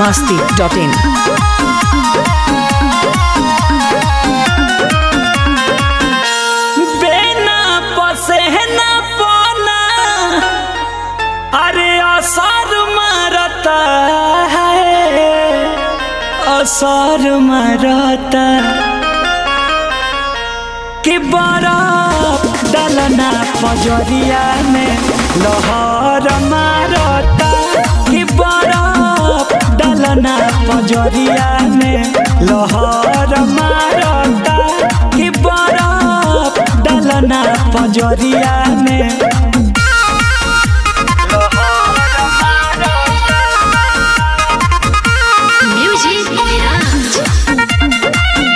masti.in. बेना पसेना पना अरे असर मरता है असर मरता कि बरफ डलना पजरिया में लहर मारता कि बरफ डलना पजरिया में लहर मारता कि बरफ डलना पजरिया में Music Mirage.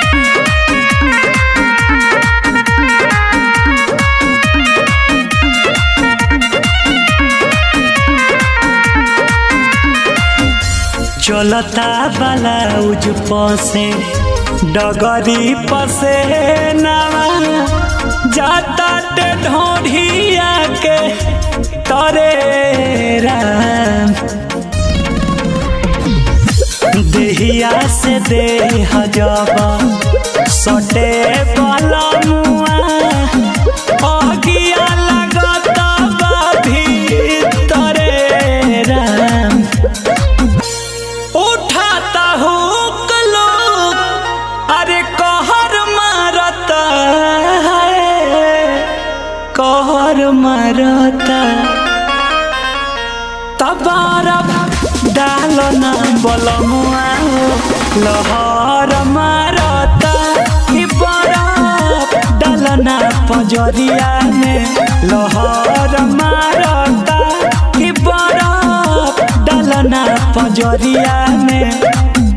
चलता ब्लाउज पसे डगरी पसे नवा जाता ते ढोढ़िया के तरे राम देहिया से देह जब सटे वाला मुआ अगिया लगता बा भीतरे राम उठाता हुक लोग अरे कहर मारता है कहर मारता तबारब डालो ना बलमुआ लहर मारता कि बरफ डालना पजरिया में लहर मारता कि बरफ डालना पजरिया में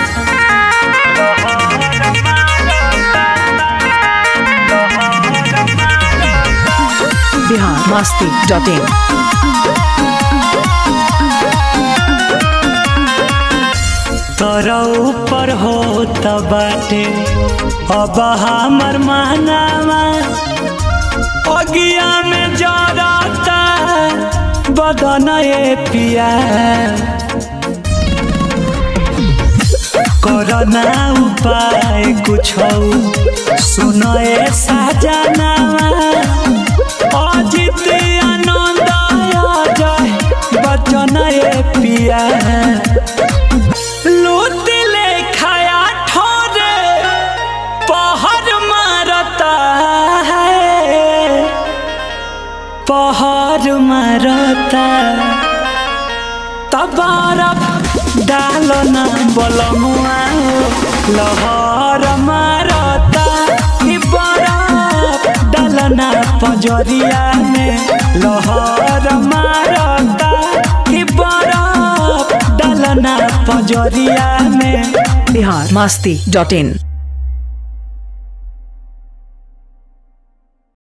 Bihar masti.in. तोरा ऊपर हो बाटे अब हमर मानावा अगिया में जरता बदन ए पिया करना उपाय कुछ सुनो ए साजनावा अजित आनंद जय बचन ए पिया लूट ले खाया ठोरे पहर मारता है पहर मारता तबारफ डालो ना बलमुआ लहर मारता कि बरफ डालना पजरिया में लहर मारता कि बरफ डालना पजरिया में Bihar masti.in.